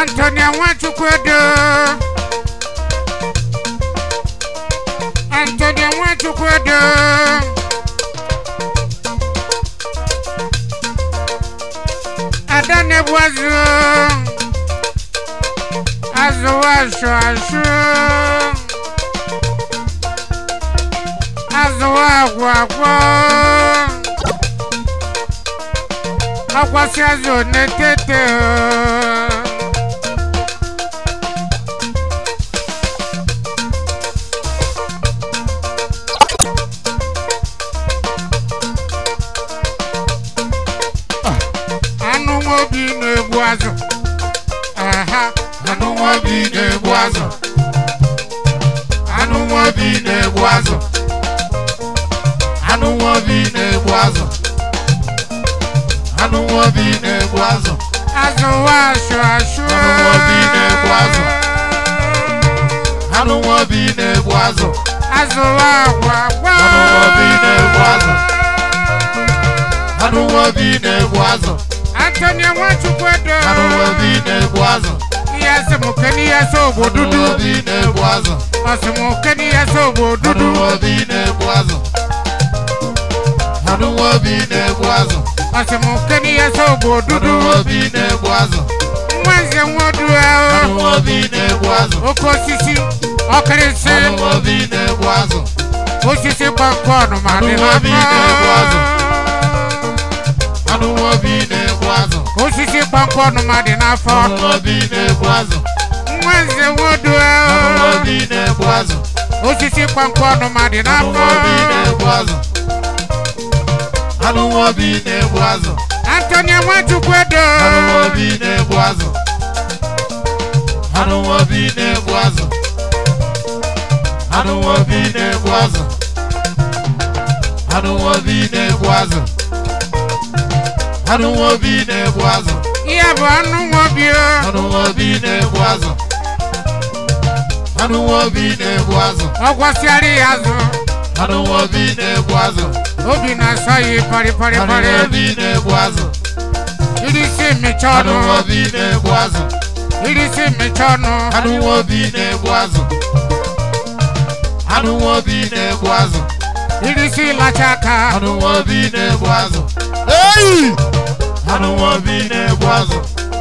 Antonia Nwachukwu Edo Antonia Nwachukwu Edo Ada na-ebu azụ azụ asụ asụ azụ agwụ agwụ akwasị azụ na-etete anụ nwa obi na-egbu azụ aha Anụ nwa obi na-egbu azụ. Anụ nwa obi na-egbu azụ. Anụ nwa obi na-egbu azụ. Anụ nwa obi na-egbu azụ. azụ asụ asụ Anụ nwa obi na-egbu azụ. Anụ nwa obi na-egbu azụ. azụ agwụ agwụ Anụ nwa obi na-egbu azụ. Anụ nwa obi na-egbu azụ. Antonia Nwachukwu Edo Anụ nwa obi na-egbu azụ. ihe sị m ke n'ihe sị ogbo Anụ dudu nwa obi na-egbu azụ. ọ sị m ke n'ihe sị ogbo Anụ dudu nwa obi na-egbu azụ. Anụ nwa obi na-egbu azụ. ọ sị m ke n'ihe sị ogbo Anụ dudu nwa obi na-egbu azụ. nwa nze nwodu Anụ ahụ nwa obi na-egbu azụ. oke osisi ọkịrịsị Anụ nwa obi na-egbu azụ. osisi kpọnkọn ma dị Anụ obi na-egbu azụ. n'afọ Anụ nwa obi na-egbu azụ. osisi kpọnkọn ma dị n'afọ Anụ nwa obi na-egbu azụ. nwa nze nwodu Anụ nwa ahụ obi na-egbu azụ. osisi kpọnkọn ma dị Anụ n'afọ nwa obi na-egbu azụ. Anụ nwa obi na-egbu azụ. Antonia Nwachukwu Edo Anụ nwa obi na-egbu azụ. Anụ nwa obi na-egbu azụ. Anụ nwa obi na-egbu azụ. Anụ nwa obi na-egbu azụ. Anụ nwa obi na-egbu azụ. ihe bụ anụ nwobi o Anụ nwa obi na-egbu azụ. Anụ nwa obi na-egbu azụ. ọ gwasịara ya azụ Anụ nwa obi na-egbu azụ. obi na-asọ ya parị parị Anụ parị nwa obi na-egbu azụ. irisi mmecha Anụ ọnụ nwa obi na-egbu azụ. irisi mmecha ọnụ Anụ nwa obi na-egbu azụ. Anụ nwa obi na-egbu azụ. irisi ịlacha aka Anụ nwa obi na-egbu azụ. Eyi! Anụ nwa obi na-egbu azụ.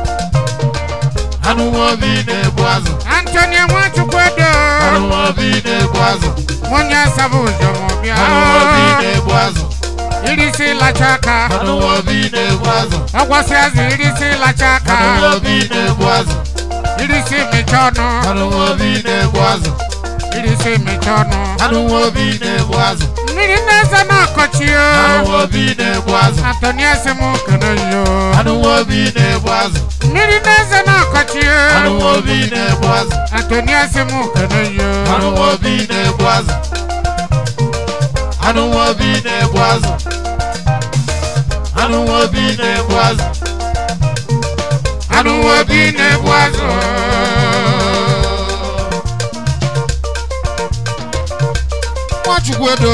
Anụ nwa obi na-egbu azụ. Antonia Nwachukwu Edo Anụ nwa obi na-egbu azụ. onye asaba ụzọ ma ọ bịa Anụ nwa obi na-egbu azụ. irisi ịlacha aka Anụ nwa obi na-egbu azụ. ọ gwasị azụ irisi ịlacha aka Anụ nwa obi na-egbu azụ. irisi mmecha ọnụ Anụ nwa obi na-egbu azụ. irisi mmecha ọnụ Anụ nwa obi na-egbu azụ. mmiri na-eze na-akọchi o Anụ nwa obi na-egbu azụ. Antonia sị m kene yo Anụ nwa obi na-egbu azụ. mmiri na-eze na-akọchi Anụ o nwa obi na-egbu azụ. Antonia sị m kene yo Anụ nwa obi na-egbu azụ. Anụ nwa obi na-egbu azụ. Anụ nwa obi na-egbu azụ. anụ nwa obi na-egbu azụ Nwachukwu Edo.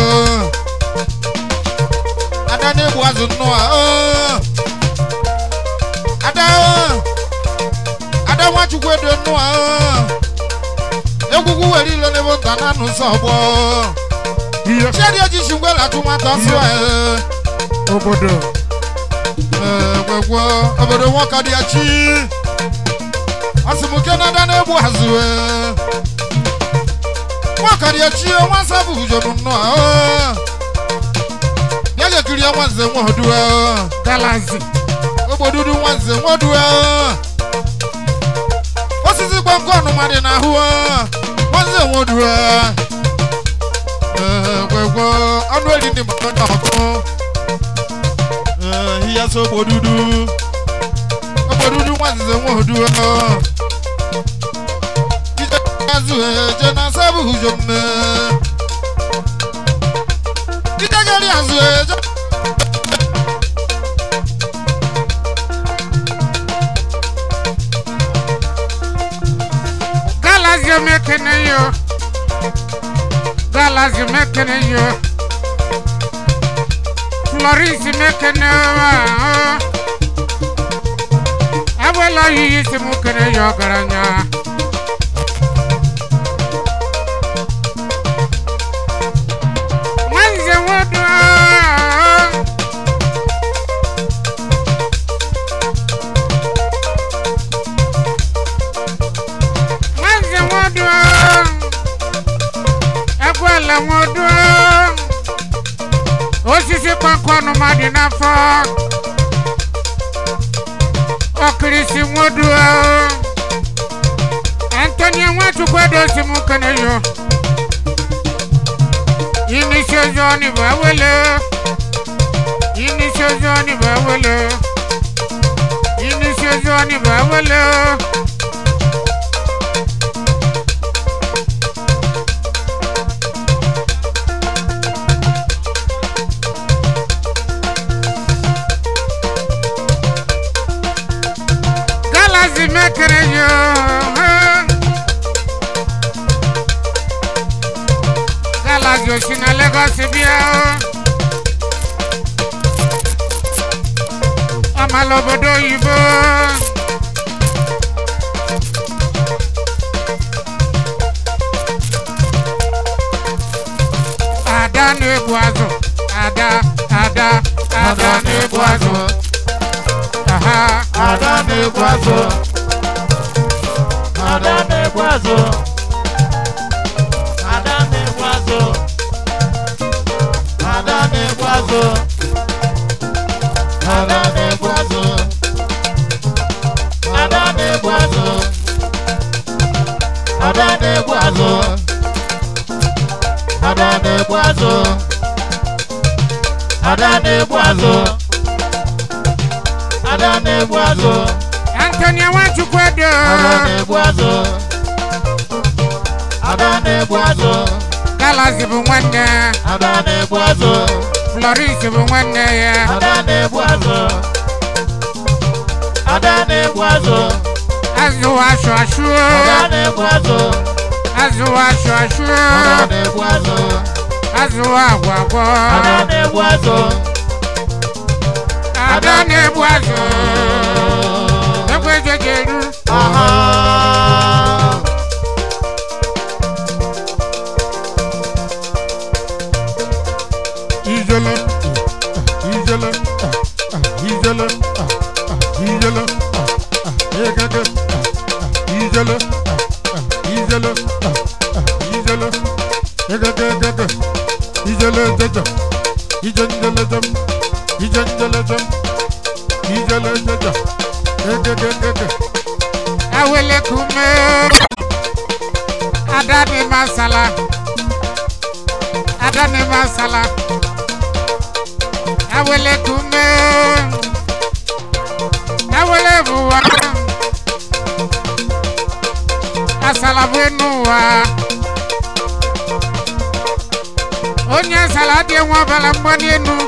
Ada na-egbu azụ nnọọ. oo. Ada. oo. Ada Nwachukwu Edo nnọọ. oo. Egwugwu were ilo n'ebe nta na anụ nsọ ọgbọ. ihe Chiadi ejisi ngwela atụmatụ asụ ee. obodo gwegwo obodo nwoke dị ya chi asịmụke na ada na-egbu azụ ee. nwoke dị ya chi nwa nsọ bụ ujobu nnọọ ee. bịa ga-ekiri ya nwanze nwodu ee. galazi ogbodudu nwanze nwodu ee. osisi gbọngọ ọnụma dị n'ahụ ee. nwanze nwodu ee. Ee, gwegwo ọnụ eri ndị mmadụ ndị ọkụ Ee, ihe so ogbodudu ogbodudu nwanze nwodu ee. ije azụ eje na sabu ujo mme ije gari azụ eje galazi omekene yo galazi omekene yo florence mekene wa abuela yiyi si mu kene onye ọgaranya nwanze nwodo nwanze nwodo egwuala nwodo osisi kpakọnụ mmadụ n'afọ ọkirisi nwodo antonio nwachukwu edosi m keneyo inisi ozi ọnị bụ ewele inisi ozi ọnị bụ ewele inisi ozi ọnị bụ ewele galazi mekere yo galazi osi na Lagos bịa ọmala obodo oyibo ada na-egbu azụ ada ada ada na-egbu azụ aha Ada na-egbu azụ. Ada na-egbu azụ. Ada na-egbu azụ. Ada na-egbu azụ. Ada na-egbu azụ. Ada na-egbu azụ. Ada na-egbu azụ. Ada na-egbu azụ. Ada na-egbu azụ. Ada na-egbu azụ. antonio nwachukwu edo Ada na-egbu azụ. Ada na-egbu azụ. galazi bụ nwanne Ada na-egbu azụ. floris bụ nwanne ya Ada na-egbu azụ. Ada na-egbu azụ. azụ asụ asụ Ada na-egbu azụ. azụ asụ asụ Ada na-egbu azụ. azụ agwa agwọ Ada na-egbu azụ. ada na-egbu azụ egwu ejejeru Aha. ijele ijele ijele ijele egege ijele ijele ijele egege egege ijele jeje ijenjele jem ijenjele jem ijele jeje egege egege awele kume adani masala adani masala awele kume awele buwa asala buenuwa onye asala dị nwa ọbara mgbali enu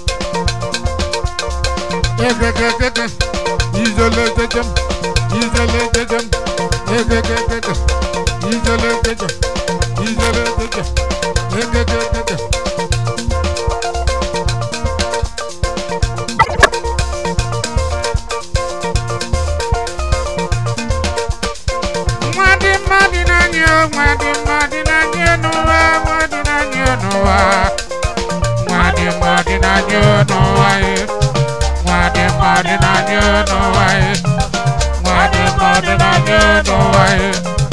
egegegege izole jejem izole jejem egegegege izole jejem izole jejem egegegege Nwadị mmadụ n'anya o, nwadị mmadụ n'anya n'ụwa, nwadị n'anya n'ụwa. Nwadị mmadụ n'anya n'ụwa ye. Nwadị mmadụ n'anya n'ụwa ye. Nwadị mmadụ n'anya n'ụwa ye.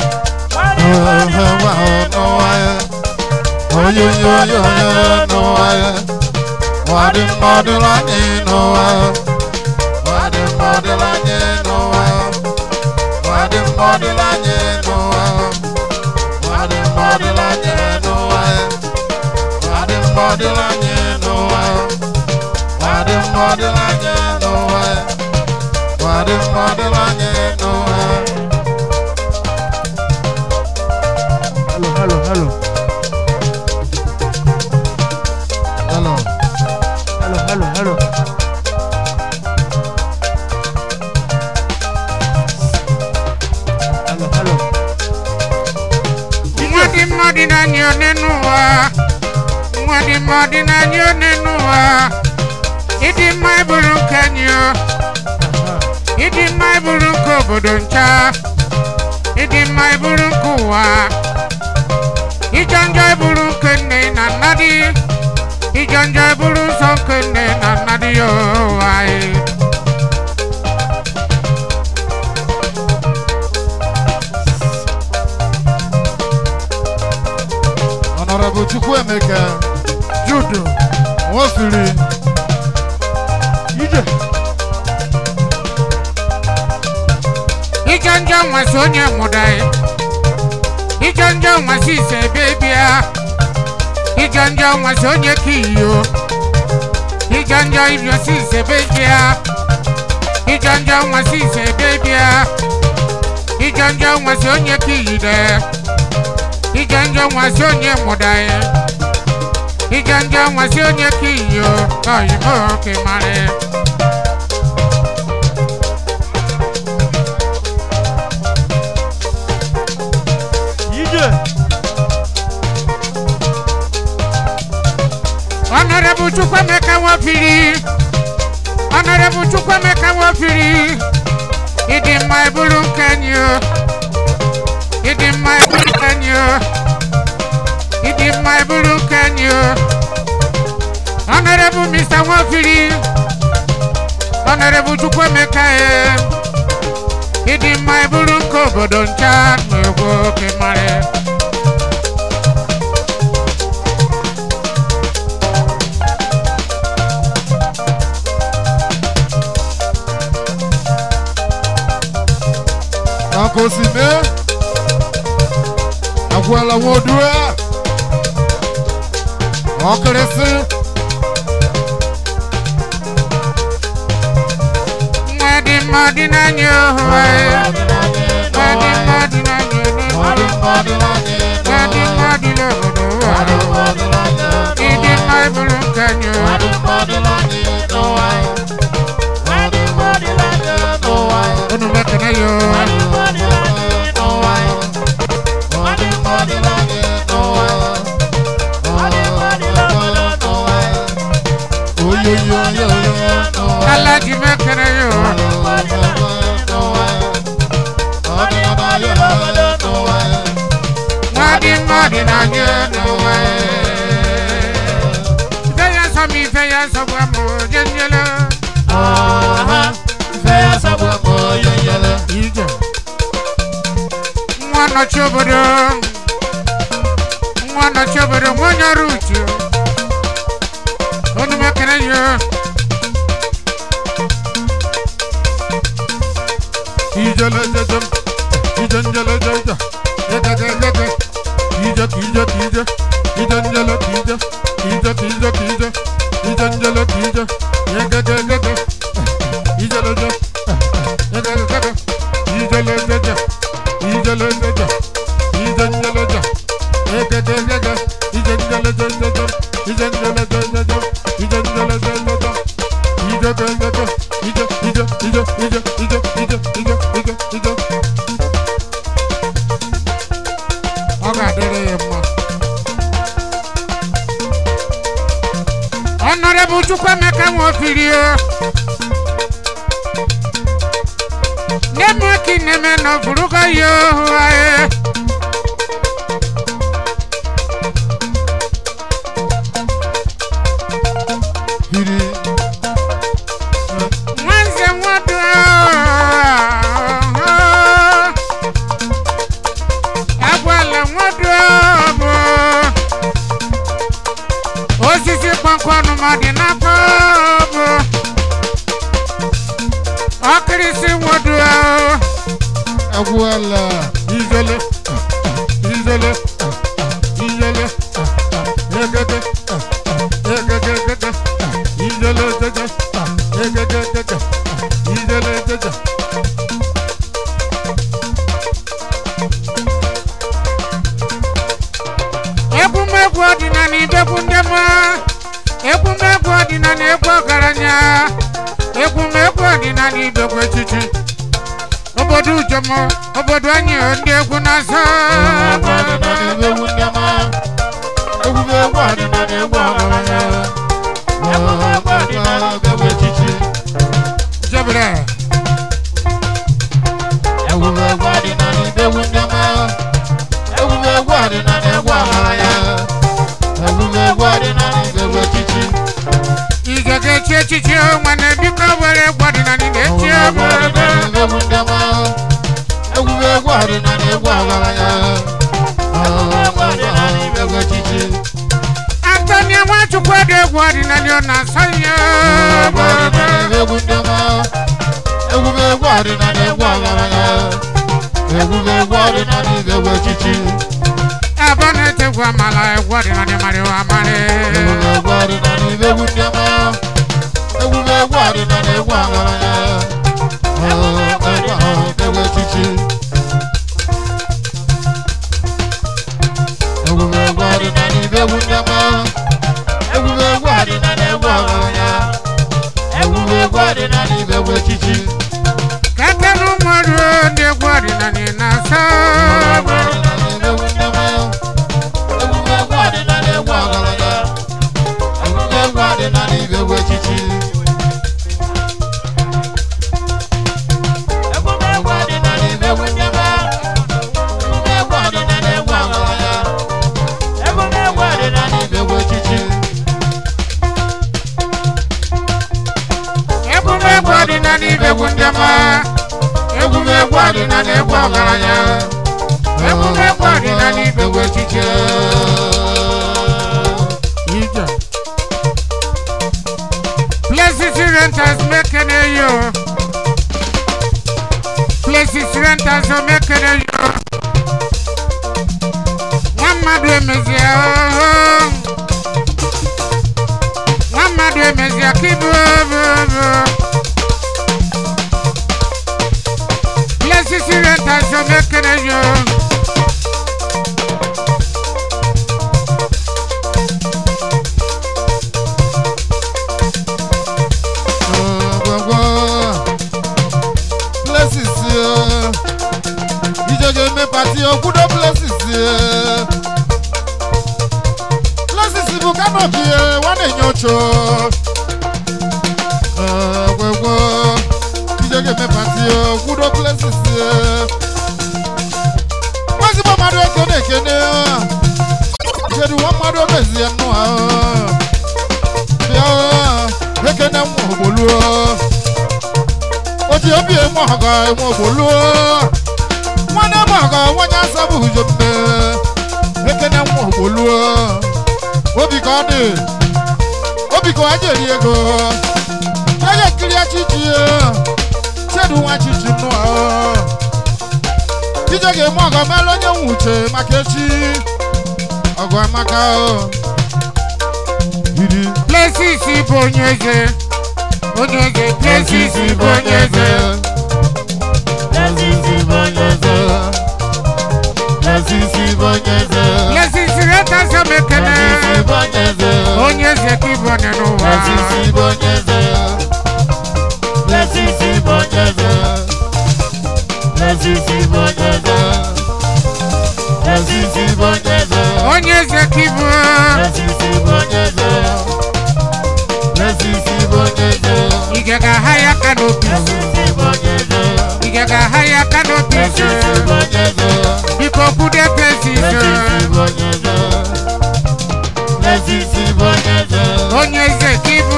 Wadi mmadụ anyị n'ụwa Wadi mmadụ anyị n'ụwa Wadi mmadụ anyị n'ụwa Wadi mmadụ anyị n'ụwa Wadi mmadụ anyị n'ụwa Wadi mmadụ anyị n'ụwa Wadi mmadụ anyị n'ụwa Hello, hello, hello, Hello. hello, hello, hello. Hello, hello. Nwadị mmadụ n'anya n'ụwa. Nwadị mmadụ n'anya n'ụwa. Ịdị mma ịbụrụ nke anyị o. Aha. Ịdị mma ịbụrụ nke obodo ncha. mmadụ ya ụwa anyị Honorable Chukwuemeka Judo. Nwofiri Ije. ije njọ nwasị onye mụrụ anyị ije njọ nwasị ise ebe bịa ije njọ nwasị onye ka iyo ije njọ ibiosi ise ebe bịa ije njọ nwasị ise ebe bịa ije njọ nwasị onye ka iyide ije njọ nwasị onye mụrụ anyị ije njọ nwasị onye ka iyo oyibo ka mara Ije. Honorable Chukwemeka Nwofiri Honorable Chukwemeka Nwofiri ịdị mma ebulu nke anyị o ịdị mma ebulu nke anyị o ịdị mma ebulu nke anyị o Honorable Mr. Nwofiri Honorable Chukwemeka e ịdị mma ebulu nke obodo ncha na-egwu oke mara Nakosime Agwala Wodua Ọkịrịsị nwa dị mma dị n'anya ohu anyị nwa dị mma dị n'anya ohu nwa dị mma dị n'obodo ụwa ịdị mma ebulu nke anyị o unu mekene ya o ala ji mekene ya o nwa dị mma dị n'anya n'ụwa ife ya nsọ m ife ya nsọ gwa m oje nyele ije nwa nọchi obodo nwa nọchi obodo nwa onye ọrụ uche unu mekene ya Ijele jejem Ijenjele jeje Yegege yege Kije kije kije Ijenjele kije Kije kije kije Ijenjele kije Yegege yege Ijele je Yegege yege Ijele jeje Ijele jeje Ijenjele je Yegege yege Ijenjele jeje Ijenjele jeje Ijenjele jeje Ije ge yege Ije ije ije ije ije ije ije ije ije ọ ga-adịrị ya mma Honorable Chukwemeka Nwofiri o neme ki neme no furuga yo ae Hiri nwanze nwodo agwala nwodo bụ osisi kpọnkọnụ ma dị n'afọ bụ ọkịrịsị nwodo Agwala Ijele Ijele Ijele Yegege Yegege yegege Ijele jeje Yegege jeje Ijele jeje egwumegwu ọdịnala ibegwu ndị mma egwumegwu ọdịnala egwu ọgaranya egwumegwu ọdịnala ibegwu echichi obodo ujomo obodo anyị ndị egwu na-azọ Egwu ndị ọma Egwu egwu ọdịnala egwu ọgaranya Egwu ọdịnala egwu echichi jebere Egwu egwu ọdịnala egwu ndị ọma Egwu egwu ọdịnala egwu ọgaranya Egwu egwu ọdịnala egwu echichi ije ga-echi echichi egwu ọdịnala ọ na-asọ ya egwu ọdịnala egwu ndị ọma egwu bụ egwu ọdịnala egwu ọgaranya egwu bụ egwu ọdịnala ibe egwu echichi ebe ọ na-etegwu amala egwu ọdịnala marịwa amarị egwu bụ egwu ọdịnala ibe egwu ndị ọma egwu bụ egwu ọdịnala egwu ọgaranya egwu egwu echichi egwu bụ egwu ọdịnala ibe egwu ndị ọma egwu bụ egwu ọdịnala egwu ọgaranya egwu bụ egwu ọdịnala ibe egwu echichi ka ekele ụmụọrụ ndị egwu ọdịnala na-asọ egwumegwu ọdịnala ibe egwu ndị ọma egwumegwu ọdịnala egwu ọgaranya egwumegwu ọdịnala ibe egwu echiche ije places renters mekene yo places renters o mekene yo nwa mmadụ emezie ooo nwa mmadụ emezie ka ibu obobo places renters o mekene yo Places, ìjọba eme pati okwudo places. Places bụ kanopi wa na-enye ocho. Gwegwo, ìjọba eme pati okwudo places. Nwazigbo mmadụ eke na-ekene. Kedu nwa mmadụ omezie nnụ ahụ. Bịa ekene nwa ogboluo. Oti obi emu ọga emu ogboluo. Nwanne m ọga nwanye asabụ ujo mme. Ekene nwa ogboluo. Obi ka ọ dị. Obi ka ọ aja eri ego. Ya ya ekiri achichi ya. Chedu nwa chichi nnụ ahụ. Ije ga-eme ọgọ mela onye nwe uche maka echi. Ọgụ amaka o. Yiri. places bụ onye eze onye eze places bụ onye eze places renters o mekene onye eze ka ịbụ onye n'ụwa onye eze ka ịbụ ige ga-aha ya aka n'obi ige ga-aha ya aka n'obi biko kwude places onye eze ka ịbụ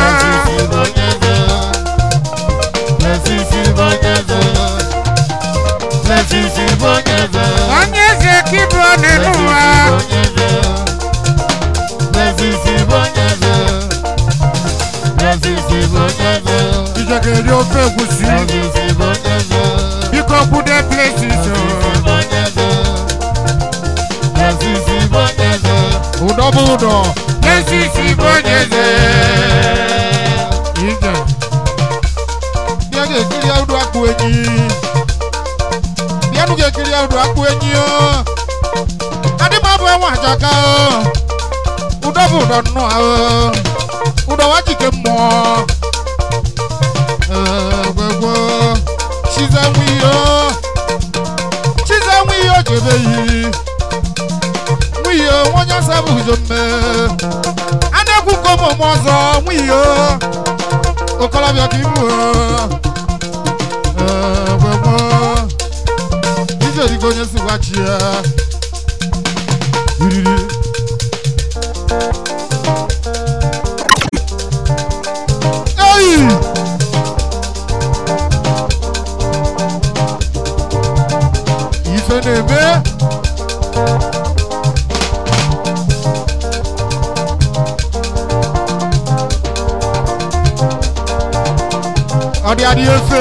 onye eze ka ịbụ onye n'ụwa ije ga-eri ofe egwusi biko kwude places ụdọ bụ ụdọ places bụ onye eze ije bịa ga-ekiri ụdọ akpụ enyi bịanụ ga-ekiri ụdọ akpụ enyi o adị m abụ enwe ajaka o ụdọ bụ ụdọ nnụ ahụ ụdọ wa jike mmụọ gwegwo chize nwe ihe o chize nwe ihe o jebe yi nwe ihe o nwa onye asa bụ ujo mme a na-ekwu ka ụmụ ọzọ nwe ihe o okolobịa ka ibu gwegwo ije dịka onye si gwachi ya iriri eyi ife na-eme ya dị efe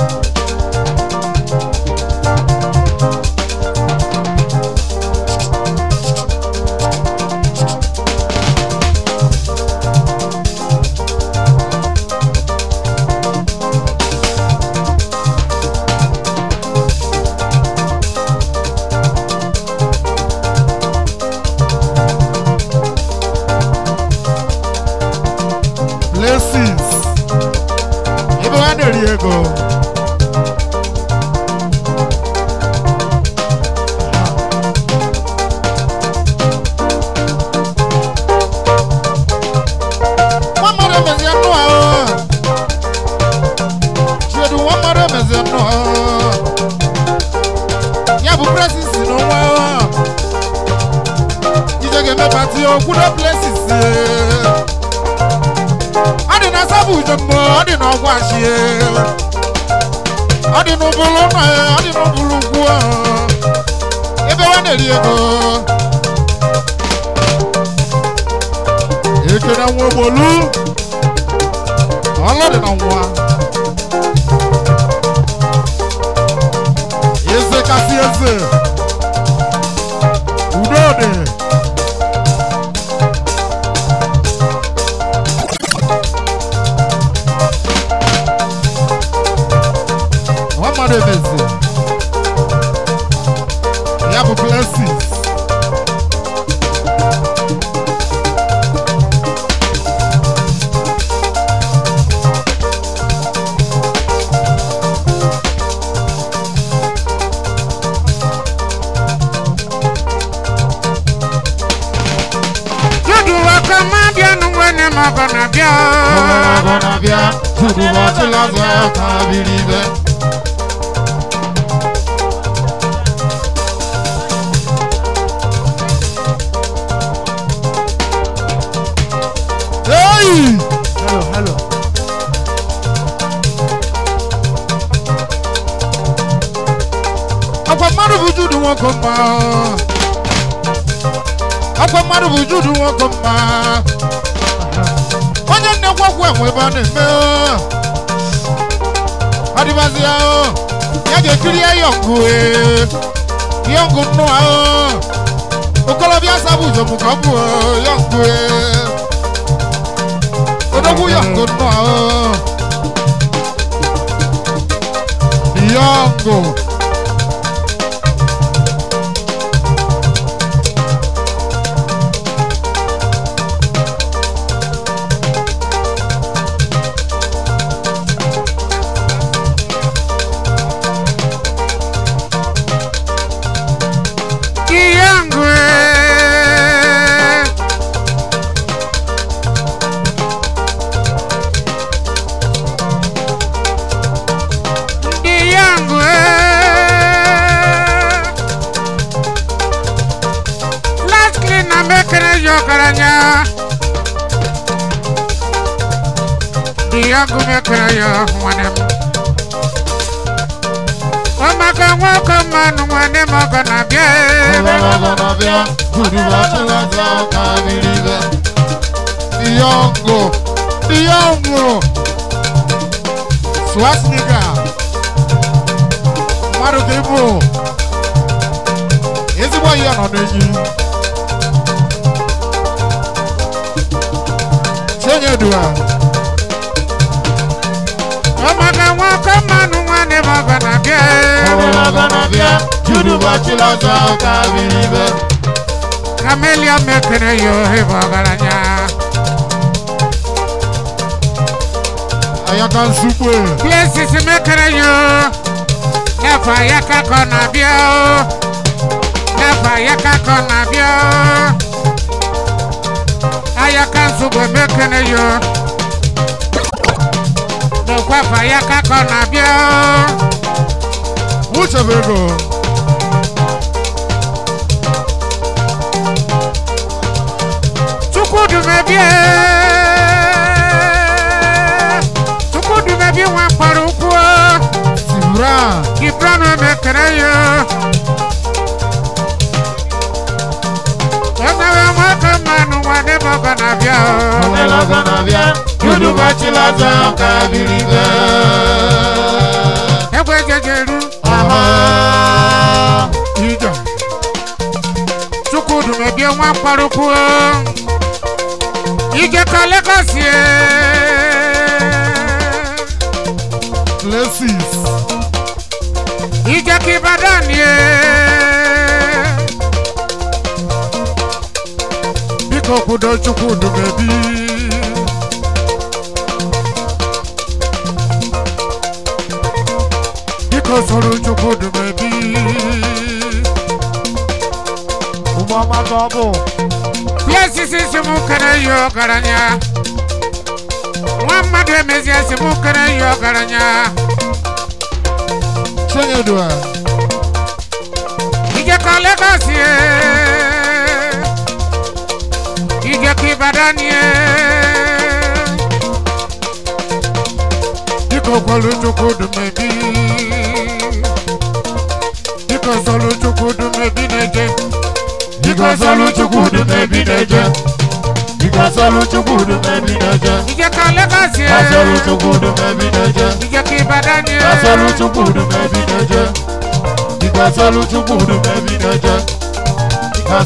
blessings ebe ha na-eri ego nwa mmadụ emezi nnụ ahụ chiedu nwa mmadụ emezi nnụ ahụ ya bụ presisi n'onwe ahụ ije ga-eme pati okwudo blessings ọ dị na sabụ ujombo ọ dị na ọgwụ achie ọ dị n'ụbụrụ nọ ya ọ dị n'ụbụrụ ugwu ahụ ebe wa na-eri ego ekene nwa ogbolu ọlụ dị na nwa eze kasị eze udo dị nwa mmadụ emezi ya bụ blessings Judu waka mabia nungwene magona bia. ọgọ na-abịa tupu ụbọchị lazụ ka biri ibe Hey! Hello, hello. Akwa mmadụ bụ judu nwoke mma Akwa mmadụ bụ judu nwoke mma Onye nnekwu ọgwụ enwe ebe a na-eme Adịbazi ya ya ga-ekiri ya yọngụ yọngụ nnụ ahụ okolobịa sabụ ụzọ mụ ka ọ bụ yọngụ odogwu yọngụ nnụ ahụ yọngụ Kiyangwe. Kiyangwe. Lastly na mekere yokaranya. Kiyangu mekere yo mwanem. Omaka nwoko manu mwanem ogana bie. Diongo, Diongo, Swasnika, mmadụ ka ịbụ ezigbo ihe nọ n'enyi Chinyedua, Omaka nwoko manu mwanem ogana bie. Camelia mekere yo hebo garanya. Ayaka Nsukwe, Places mekere yo. Nefa yaka kona bio. Nefa yaka kona bio. Ayaka nsugwe mekere yo. Nekwafa yaka kona bio. Uchebego, Chukwudumebie. Chukwudumebie nwa mkpọrọ ukwu. Sibra, Gibran mekere yo. Emewe nwoke mmanụ nwanne m ọgọ na-abịa o. Yudu Bachilaza Kabiribe. kparuku ije ka Lagos ye places ije ka Ibadan ye biko kwudo Chukwudu mebi biko soro Chukwudu mebi ụmụọma ka ọ bụ Places si mụ kere ihe ọgaranya nwa mmadụ emezie si mụ kere ihe ọgaranya chenyedua ije ka Lagos ye ije ka Ibadan ye biko kwelu Chukwudu mebi biko solu Chukwudu mebi na-eje biko sọlụ chukwudu mebi na-eje biko sọlụ chukwudu mebi na-eje ije ka Lagos ye asọlụ chukwudu mebi na-eje ije ka Ibadan ye asọlụ chukwudu mebi na-eje biko sọlụ chukwudu mebi na-eje